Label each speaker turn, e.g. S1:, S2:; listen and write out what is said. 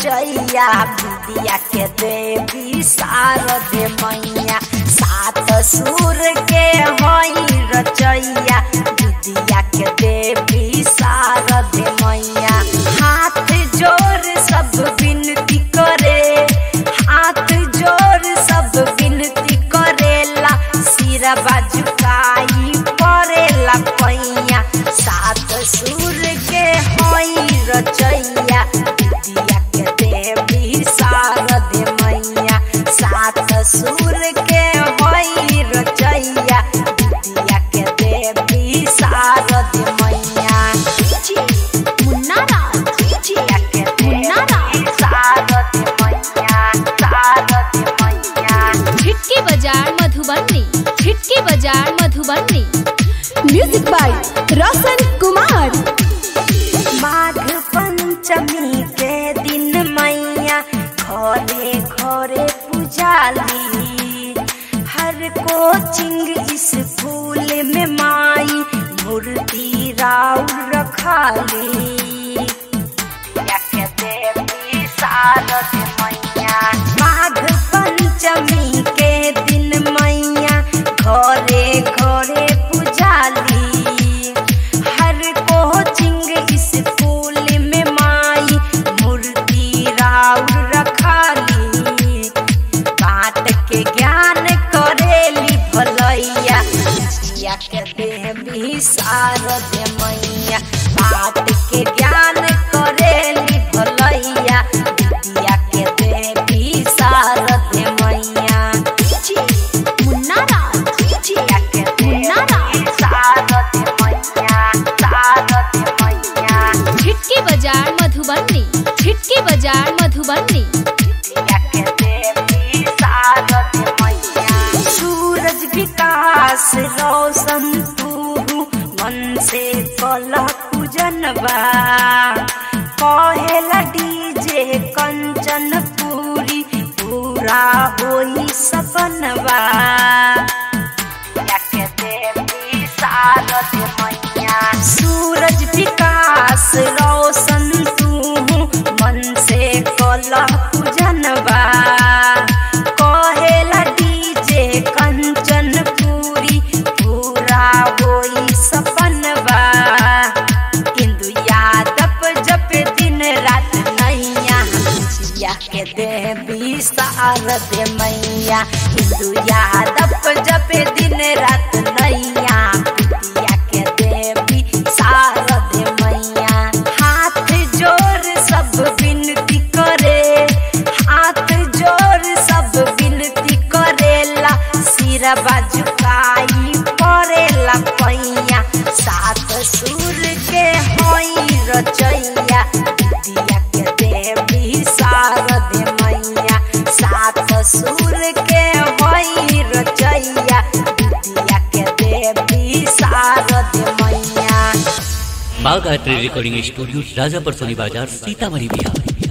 S1: रचैया विद्या के देवी शारदे मैया सात सुर के हई रचैया विद्या के देवी शारदे मैया हाथ जोर सब विनती करे हाथ जोर सब विनती करेला सिर बाजुकाई परेला पैया सात सुर के हई रचैया विद्या के देवी शारदे मैया सात सुर के हई रचैया विद्या के देवी शारदे मैया
S2: मुन्ना राज
S1: विद्या के
S2: मुन्ना
S1: देवी शारदे मैया शारदे मैया
S2: छिटकी बाजार मधुबनी छिटकी बाजार मधुबनी
S3: म्यूजिक बाय रोशन कुमार
S1: माघ पंचमी के दिन मैया घरे घरे पुजाली हर कोचिंग स्कूल में माई मूर्ति राउर रखाली या के देवी शारद मैया माघ पंचमी के दिन मैया घरे घरे पुजाली हर कोचिंग स्कूल में माई मूर्ति राउर रखाली बात के ज्ञान करेली भलैया विद्या के देवी शारद मैया बात के ज्ञान करेली भलैया विद्या के देवी शारद मैया
S2: मुन्ना राज
S1: विद्या के
S2: मुन्ना
S1: देवी शारद मैया शारद मैया
S2: छिटकी बाजार मधुबनी छिटकी बाजार मधुबनी
S1: विद्या के देवी शारद मैया सूरज विकास रोशन तू मन से कला पूजनबा कहेला डीजे कंचन पूरी पूरा होई सपनबा या के देवी शारद मैया सूरज विकास रोशन तू मन से कला पूजनबा कहेला डीजे कंचन पूरी पूरा होई सपनबा इंदु यादव जप दिन रात नैया जिया के देवी शारद मैया हिंदू यादव जप दिन रात नैया पितिया के देवी शारद मैया हाथ जोर सब विनती करे हाथ जोर सब विनती करेला सिर बाजुकाई परेला पैया सात सुर के हई रचैया विद्या के देवी शारद मैया सात सुर के हई रचैया विद्या के देवी शारद मैया
S4: Bagh art recording studio Rajapar Soni Bazar Sitamarhi Bihar